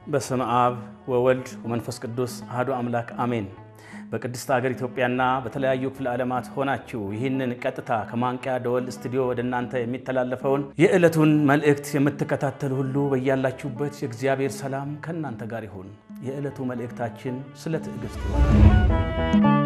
በስመ አብ ወወልድ ወመንፈስ ቅዱስ አሐዱ አምላክ አሜን። በቅድስት ሀገር ኢትዮጵያና በተለያዩ ክፍለ ዓለማት ሆናችሁ ይህንን ቀጥታ ከማንቂያ ደወል ስቱዲዮ ወደ እናንተ የሚተላለፈውን የዕለቱን መልእክት የምትከታተሉ ሁሉ በያላችሁበት የእግዚአብሔር ሰላም ከእናንተ ጋር ይሁን። የዕለቱ መልእክታችን ስለ ትዕግስት ይሆናል።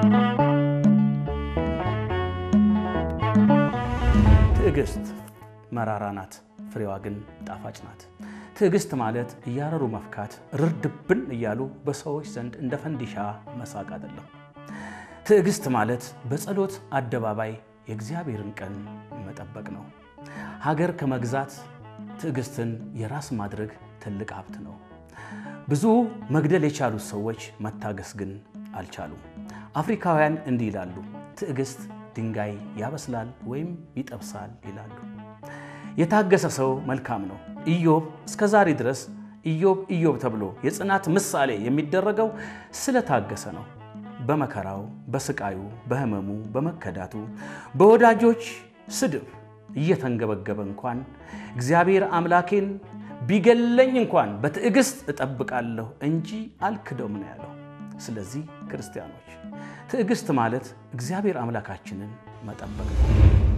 ትዕግስት መራራ ናት፣ ፍሬዋ ግን ጣፋጭ ናት። ትዕግስት ማለት እያረሩ መፍካት፣ ርድብን እያሉ በሰዎች ዘንድ እንደ ፈንዲሻ መሳቅ አይደለም። ትዕግስት ማለት በጸሎት አደባባይ የእግዚአብሔርን ቀን መጠበቅ ነው። ሀገር ከመግዛት ትዕግስትን የራስ ማድረግ ትልቅ ሀብት ነው። ብዙ መግደል የቻሉት ሰዎች መታገስ ግን አልቻሉም። አፍሪካውያን እንዲህ ይላሉ፣ ትዕግስት ድንጋይ ያበስላል ወይም ይጠብሳል ይላሉ። የታገሰ ሰው መልካም ነው። ኢዮብ እስከ ዛሬ ድረስ ኢዮብ ኢዮብ ተብሎ የጽናት ምሳሌ የሚደረገው ስለታገሰ ነው። በመከራው፣ በስቃዩ፣ በሕመሙ፣ በመከዳቱ፣ በወዳጆች ስድብ እየተንገበገበ እንኳን እግዚአብሔር አምላኬን ቢገለኝ እንኳን በትዕግስት እጠብቃለሁ እንጂ አልክደውም ነው ያለው። ስለዚህ ክርስቲያኖች ትዕግስት ማለት እግዚአብሔር አምላካችንን መጠበቅ ነው።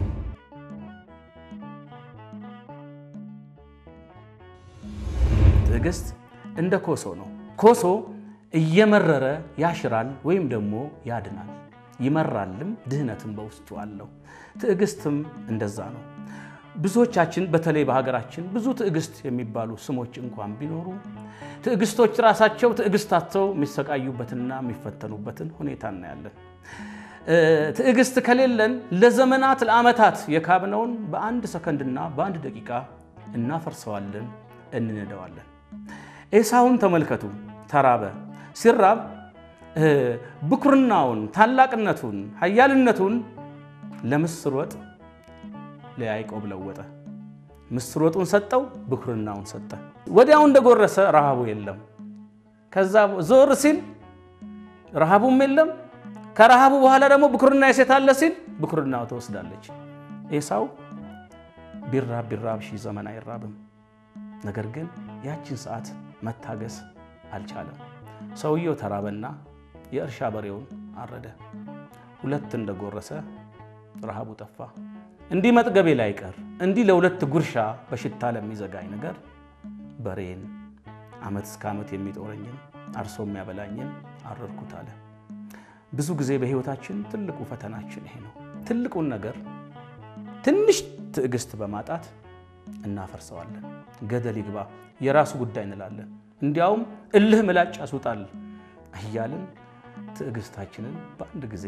ትዕግስት እንደ ኮሶ ነው። ኮሶ እየመረረ ያሽራል ወይም ደግሞ ያድናል። ይመራልም ድህነትም በውስጡ አለው። ትዕግስትም እንደዛ ነው። ብዙዎቻችን በተለይ በሀገራችን ብዙ ትዕግስት የሚባሉ ስሞች እንኳን ቢኖሩ ትዕግስቶች ራሳቸው ትዕግስታቸው የሚሰቃዩበትና የሚፈተኑበትን ሁኔታ እናያለን። ትዕግስት ከሌለን ለዘመናት ለዓመታት የካብነውን በአንድ ሰከንድና በአንድ ደቂቃ እናፈርሰዋለን፣ እንንደዋለን። ኤሳውን ተመልከቱ። ተራበ። ሲራብ ብኩርናውን፣ ታላቅነቱን፣ ኃያልነቱን ለምስር ወጥ ለያዕቆብ ለወጠ። ምስር ወጡን ሰጠው፣ ብኩርናውን ሰጠ። ወዲያው እንደጎረሰ ረሃቡ የለም። ከዛ ዞር ሲል ረሃቡም የለም። ከረሃቡ በኋላ ደግሞ ብኩርና የሴት አለ ሲል ብኩርናው ትወስዳለች። ኤሳው ቢራብ ቢራብ ሺህ ዘመን አይራብም። ነገር ግን ያችን ሰዓት መታገስ አልቻለም። ሰውየው ተራበና የእርሻ በሬውን አረደ። ሁለት እንደጎረሰ ረሃቡ ጠፋ። እንዲህ መጥገቤ ላይ ቀር እንዲህ ለሁለት ጉርሻ በሽታ ለሚዘጋኝ ነገር በሬን ዓመት እስከ ዓመት የሚጦረኝን አርሶ የሚያበላኝን አረድኩት አለ። ብዙ ጊዜ በሕይወታችን ትልቁ ፈተናችን ይሄ ነው። ትልቁን ነገር ትንሽ ትዕግስት በማጣት እናፈርሰዋለን። ገደል ይግባ የራሱ ጉዳይ እንላለን። እንዲያውም እልህ ምላጭ ያስውጣል እያልን ትዕግስታችንን በአንድ ጊዜ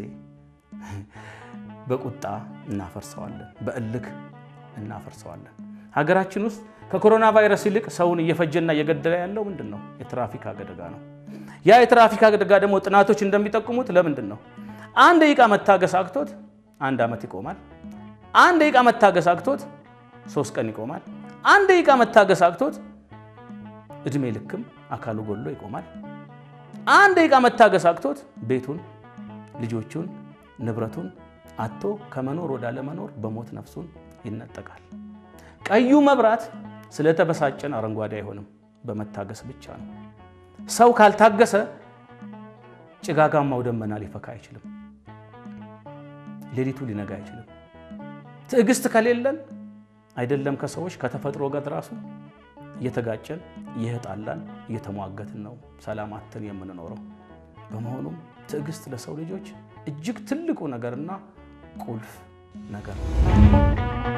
በቁጣ እናፈርሰዋለን፣ በእልክ እናፈርሰዋለን። ሀገራችን ውስጥ ከኮሮና ቫይረስ ይልቅ ሰውን እየፈጀና እየገደለ ያለው ምንድን ነው? የትራፊክ አደጋ ነው። ያ የትራፊክ አደጋ ደግሞ ጥናቶች እንደሚጠቁሙት ለምንድን ነው? አንድ ደቂቃ መታገስ አቅቶት አንድ ዓመት ይቆማል። አንድ ደቂቃ መታገስ አቅቶት ሶስት ቀን ይቆማል። አንድ ደቂቃ መታገስ አቅቶት እድሜ ልክም አካሉ ጎሎ ይቆማል። አንድ ደቂቃ መታገስ አቅቶት ቤቱን፣ ልጆቹን፣ ንብረቱን አቶ ከመኖር ወደ አለመኖር በሞት ነፍሱን ይነጠቃል። ቀዩ መብራት ስለተበሳጨን አረንጓዴ አይሆንም፣ በመታገስ ብቻ ነው። ሰው ካልታገሰ ጭጋጋማው ደመና ሊፈካ አይችልም። ሌሊቱ ሊነጋ አይችልም። ትዕግስት ከሌለን አይደለም ከሰዎች ከተፈጥሮ ጋር ራሱ እየተጋጨን እየተጣላን እየተሟገትን ነው ሰላም አጥተን የምንኖረው። በመሆኑም ትዕግስት ለሰው ልጆች እጅግ ትልቁ ነገርና ቁልፍ ነገር ነው።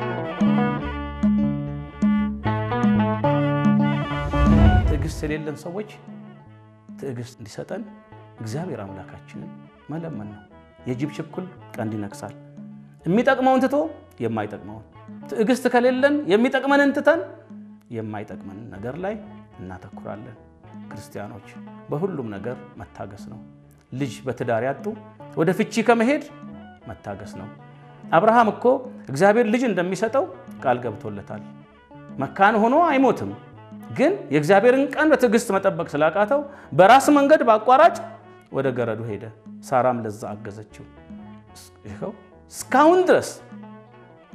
ትዕግስት የሌለን ሰዎች ትዕግስት እንዲሰጠን እግዚአብሔር አምላካችንን መለመን ነው። የጅብ ችኩል ቀንድ ይነክሳል። የሚጠቅመውን ትቶ የማይጠቅመውን ትዕግስት ከሌለን የሚጠቅመንን ትተን የማይጠቅመንን ነገር ላይ እናተኩራለን። ክርስቲያኖች በሁሉም ነገር መታገስ ነው። ልጅ በትዳር ያጡ ወደ ፍቺ ከመሄድ መታገስ ነው። አብርሃም እኮ እግዚአብሔር ልጅ እንደሚሰጠው ቃል ገብቶለታል። መካን ሆኖ አይሞትም። ግን የእግዚአብሔርን ቀን በትዕግስት መጠበቅ ስላቃተው በራስ መንገድ በአቋራጭ ወደ ገረዱ ሄደ። ሳራም ለዛ አገዘችው። ይኸው እስካሁን ድረስ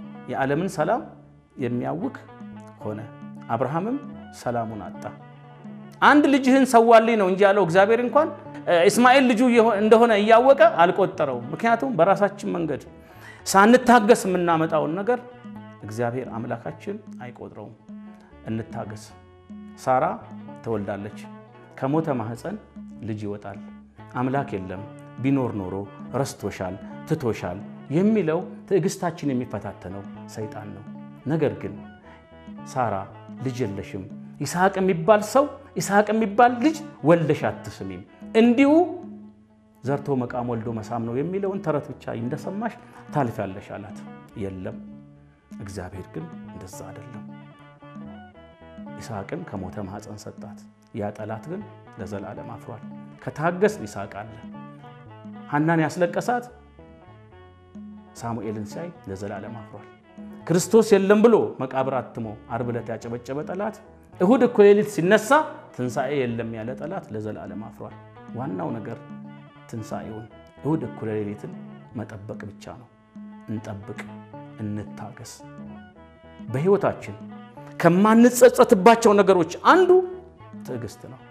የዓለምን ሰላም የሚያውክ ሆነ። አብርሃምም ሰላሙን አጣ። አንድ ልጅህን ሰዋልኝ ነው እንጂ ያለው እግዚአብሔር እንኳን እስማኤል ልጁ እንደሆነ እያወቀ አልቆጠረውም። ምክንያቱም በራሳችን መንገድ ሳንታገስ የምናመጣውን ነገር እግዚአብሔር አምላካችን አይቆጥረውም። እንታገስ። ሳራ ትወልዳለች። ከሞተ ማህፀን ልጅ ይወጣል። አምላክ የለም ቢኖር ኖሮ ረስቶሻል፣ ትቶሻል የሚለው ትዕግስታችን የሚፈታተነው ሰይጣን ነው። ነገር ግን ሳራ ልጅ የለሽም፣ ይስሐቅ የሚባል ሰው ይስሐቅ የሚባል ልጅ ወልደሽ አትስሚም፣ እንዲሁ ዘርቶ መቃም ወልዶ መሳም ነው የሚለውን ተረት ብቻ እንደሰማሽ ታልፊያለሽ አላት። የለም እግዚአብሔር ግን እንደዛ አይደለም። ይስሐቅን ከሞተ ማኅፀን ሰጣት። ያ ጠላት ግን ለዘላለም አፍሯል። ከታገስ ይስሐቅ አለ። ሐናን ያስለቀሳት ሳሙኤልን ሲያይ ለዘላለም አፍሯል። ክርስቶስ የለም ብሎ መቃብር አትሞ ዓርብ ዕለት ያጨበጨበ ጠላት እሁድ እኩለ ሌሊት ሲነሳ ትንሣኤ የለም ያለ ጠላት ለዘላለም አፍሯል። ዋናው ነገር ትንሣኤውን እሁድ እኩለ ሌሊትን መጠበቅ ብቻ ነው። እንጠብቅ፣ እንታገስ። በሕይወታችን ከማንጸጸትባቸው ነገሮች አንዱ ትዕግስት ነው።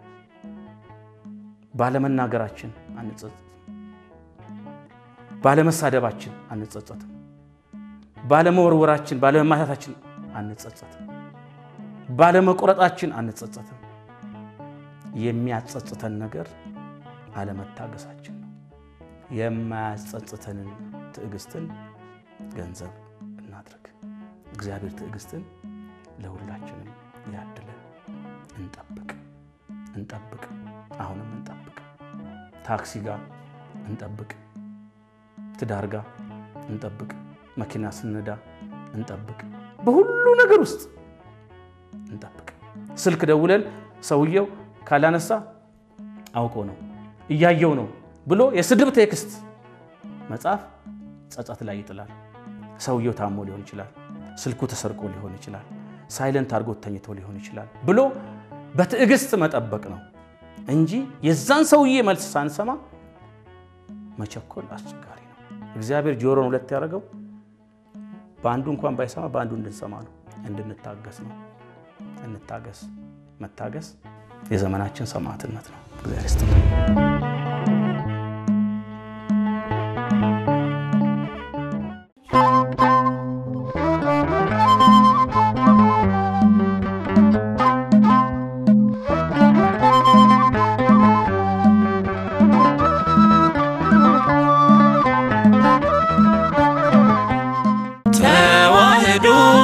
ባለመናገራችን አንጸጸትም። ባለመሳደባችን አንጸጸትም። ባለመወርወራችን፣ ባለመማታታችን አንጸጸትም። ባለመቁረጣችን አንጸጸትም። የሚያጸጽተን ነገር አለመታገሳችን ነው። የማያጸጽተንን ትዕግስትን ገንዘብ እናድርግ። እግዚአብሔር ትዕግስትን ለሁላችንም ያድለን። እንጠብቅ እንጠብቅ፣ አሁንም እንጠብቅ። ታክሲ ጋር እንጠብቅ፣ ትዳር ጋር እንጠብቅ፣ መኪና ስንዳ እንጠብቅ፣ በሁሉ ነገር ውስጥ እንጠብቅ። ስልክ ደውለን ሰውየው ካላነሳ አውቆ ነው እያየው ነው ብሎ የስድብ ቴክስት መጻፍ ጸጸት ላይ ይጥላል። ሰውየው ታሞ ሊሆን ይችላል፣ ስልኩ ተሰርቆ ሊሆን ይችላል፣ ሳይለንት አድርጎት ተኝቶ ሊሆን ይችላል ብሎ በትዕግስት መጠበቅ ነው እንጂ የዛን ሰውዬ መልስ ሳንሰማ መቸኮል አስቸጋሪ ነው። እግዚአብሔር ጆሮን ሁለት ያደረገው በአንዱ እንኳን ባይሰማ በአንዱ እንድንሰማ ነው፣ እንድንታገስ ነው። እንታገስ። መታገስ የዘመናችን ሰማዕትነት ነው። እግዚአብሔር ይስጥልን። ተዋህዶ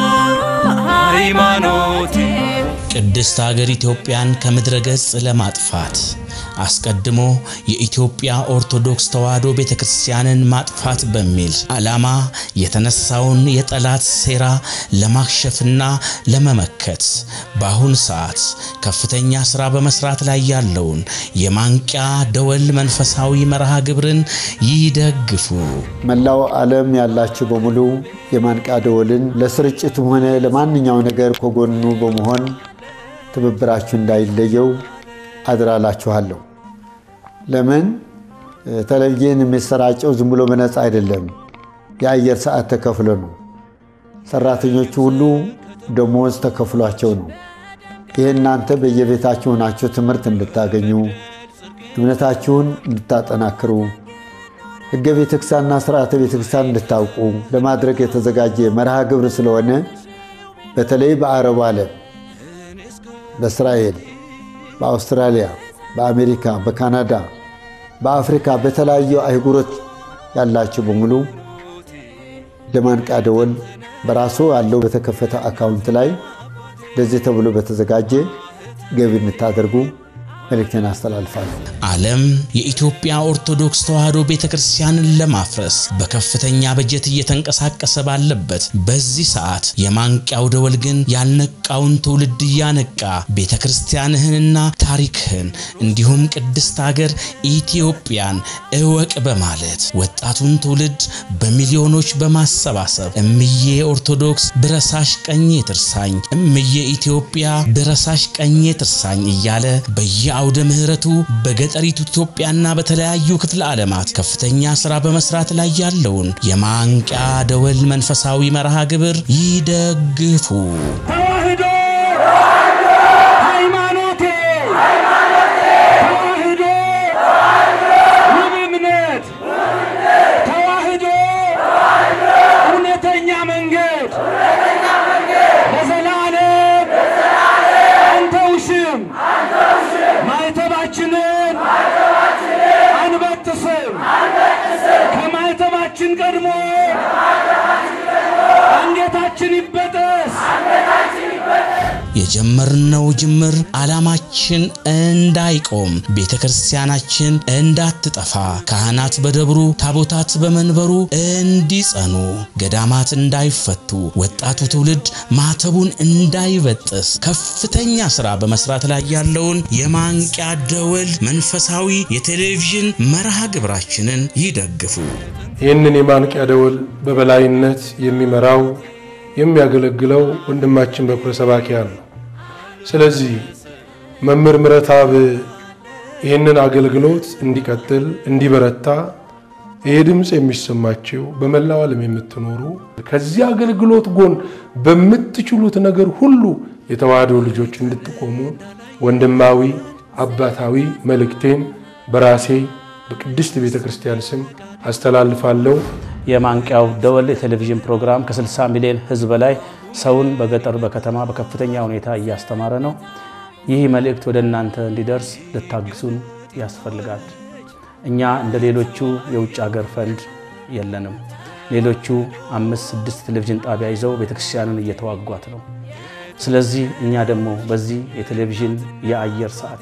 ሃይማኖቴ ቅድስት ሀገር ኢትዮጵያን ከምድረ ገጽ ለማጥፋት አስቀድሞ የኢትዮጵያ ኦርቶዶክስ ተዋሕዶ ቤተ ክርስቲያንን ማጥፋት በሚል ዓላማ የተነሳውን የጠላት ሴራ ለማክሸፍና ለመመከት በአሁን ሰዓት ከፍተኛ ሥራ በመስራት ላይ ያለውን የማንቂያ ደወል መንፈሳዊ መርሃ ግብርን ይደግፉ። መላው ዓለም ያላችሁ በሙሉ የማንቂያ ደወልን ለስርጭቱም ሆነ ለማንኛው ነገር ከጎኑ በመሆን ትብብራችሁ እንዳይለየው አድራላችኋለሁ። ለምን ቴሌቪዥን የሚሰራጨው ዝም ብሎ በነፃ አይደለም፣ የአየር ሰዓት ተከፍሎ ነው። ሰራተኞቹ ሁሉ ደሞዝ ተከፍሏቸው ነው። ይህ እናንተ በየቤታችሁ ሆናችሁ ትምህርት እንድታገኙ እምነታችሁን እንድታጠናክሩ ሕገ ቤተክርስቲያንና ስርዓተ ቤተክርስቲያን እንድታውቁ ለማድረግ የተዘጋጀ መርሃ ግብር ስለሆነ በተለይ በአረቡ ዓለም በእስራኤል፣ በአውስትራሊያ፣ በአሜሪካ፣ በካናዳ፣ በአፍሪካ በተለያዩ አህጉሮች ያላችሁ በሙሉ ለማንቂያ ደወል በራሱ ያለው በተከፈተ አካውንት ላይ ለዚህ ተብሎ በተዘጋጀ ገቢ እንድታደርጉ መልእክቴን አስተላልፋለሁ። ዓለም የኢትዮጵያ ኦርቶዶክስ ተዋሕዶ ቤተ ክርስቲያንን ለማፍረስ በከፍተኛ በጀት እየተንቀሳቀሰ ባለበት በዚህ ሰዓት የማንቂያው ደወል ግን ያልነቃውን ትውልድ እያነቃ ቤተ ክርስቲያንህንና ታሪክህን እንዲሁም ቅድስት ሀገር ኢትዮጵያን እወቅ በማለት ወጣቱን ትውልድ በሚሊዮኖች በማሰባሰብ እምዬ ኦርቶዶክስ ብረሳሽ ቀኜ ትርሳኝ፣ እምዬ ኢትዮጵያ ብረሳሽ ቀኜ ትርሳኝ እያለ በየ አውደ ምሕረቱ በገጠሪቱ ኢትዮጵያና በተለያዩ ክፍለ ዓለማት ከፍተኛ ሥራ በመስራት ላይ ያለውን የማንቂያ ደወል መንፈሳዊ መርሃ ግብር ይደግፉ። ተዋህዶ ሃይማኖቴ የጀመርነው ጅምር ዓላማችን እንዳይቆም፣ ቤተ ክርስቲያናችን እንዳትጠፋ፣ ካህናት በደብሩ ታቦታት በመንበሩ እንዲጸኑ፣ ገዳማት እንዳይፈቱ፣ ወጣቱ ትውልድ ማተቡን እንዳይበጥስ ከፍተኛ ሥራ በመስራት ላይ ያለውን የማንቂያ ደወል መንፈሳዊ የቴሌቪዥን መርሃ ግብራችንን ይደግፉ። ይህንን የማንቂያ ደወል በበላይነት የሚመራው የሚያገለግለው ወንድማችን በኩረ ሰባኪያን ነው። ስለዚህ መምህር ምረትአብ ይህንን አገልግሎት እንዲቀጥል እንዲበረታ ይህ ድምፅ የሚሰማቸው በመላው ዓለም የምትኖሩ ከዚህ አገልግሎት ጎን በምትችሉት ነገር ሁሉ የተዋህዶ ልጆች እንድትቆሙ ወንድማዊ አባታዊ መልእክቴን በራሴ በቅድስት ቤተ ክርስቲያን ስም አስተላልፋለሁ። የማንቂያው ደወል የቴሌቪዥን ፕሮግራም ከ60 ሚሊዮን ሕዝብ በላይ ሰውን በገጠር በከተማ በከፍተኛ ሁኔታ እያስተማረ ነው። ይህ መልእክት ወደ እናንተ እንዲደርስ ልታግዙን ያስፈልጋል። እኛ እንደ ሌሎቹ የውጭ ሀገር ፈንድ የለንም። ሌሎቹ አምስት ስድስት ቴሌቪዥን ጣቢያ ይዘው ቤተክርስቲያንን እየተዋጓት ነው። ስለዚህ እኛ ደግሞ በዚህ የቴሌቪዥን የአየር ሰዓት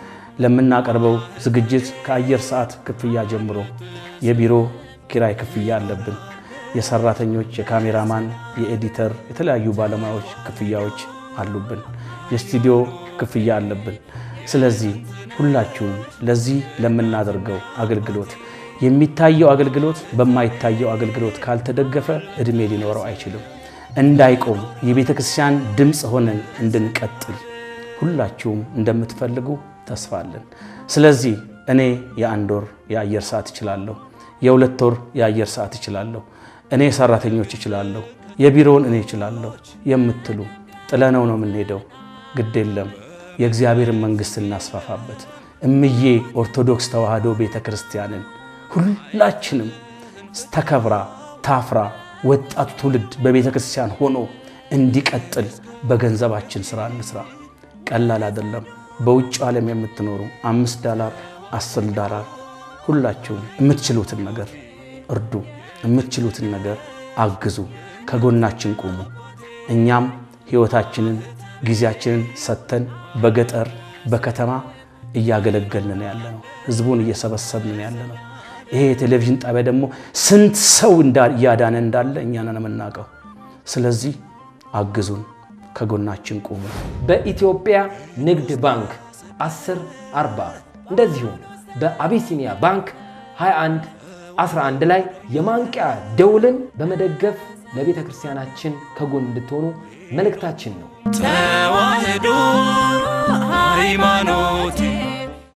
ለምናቀርበው ዝግጅት ከአየር ሰዓት ክፍያ ጀምሮ የቢሮ ኪራይ ክፍያ አለብን። የሰራተኞች፣ የካሜራማን፣ የኤዲተር፣ የተለያዩ ባለሙያዎች ክፍያዎች አሉብን። የስቱዲዮ ክፍያ አለብን። ስለዚህ ሁላችሁም ለዚህ ለምናደርገው አገልግሎት የሚታየው አገልግሎት በማይታየው አገልግሎት ካልተደገፈ ዕድሜ ሊኖረው አይችልም። እንዳይቆም የቤተ ክርስቲያን ድምፅ ሆነን እንድንቀጥል ሁላችሁም እንደምትፈልጉ ተስፋ አለን። ስለዚህ እኔ የአንድ ወር የአየር ሰዓት እችላለሁ፣ የሁለት ወር የአየር ሰዓት እችላለሁ፣ እኔ ሰራተኞች እችላለሁ፣ የቢሮውን እኔ እችላለሁ የምትሉ ጥለነው ነው የምንሄደው። ግድ የለም የእግዚአብሔርን መንግሥት እናስፋፋበት። እምዬ ኦርቶዶክስ ተዋሕዶ ቤተ ክርስቲያንን ሁላችንም ተከብራ ታፍራ ወጣቱ ትውልድ በቤተ ክርስቲያን ሆኖ እንዲቀጥል በገንዘባችን ስራ እንስራ። ቀላል አይደለም። በውጭ ዓለም የምትኖሩ አምስት ዳላር አስር ዳላር ሁላችሁም የምትችሉትን ነገር እርዱ፣ የምትችሉትን ነገር አግዙ፣ ከጎናችን ቁሙ። እኛም ሕይወታችንን ጊዜያችንን ሰጥተን በገጠር በከተማ እያገለገልን ያለ ነው። ህዝቡን እየሰበሰብን ያለ ነው። ይሄ የቴሌቪዥን ጣቢያ ደግሞ ስንት ሰው እያዳነ እንዳለ እኛ ነን የምናውቀው። ስለዚህ አግዙን፣ ከጎናችን ቁሙ። በኢትዮጵያ ንግድ ባንክ 10 40 እንደዚሁም በአቢሲኒያ ባንክ 21 11 ላይ የማንቂያ ደውልን በመደገፍ ለቤተ ክርስቲያናችን ከጎን እንድትሆኑ መልእክታችን ነው። ተዋህዶ ሃይማኖቴ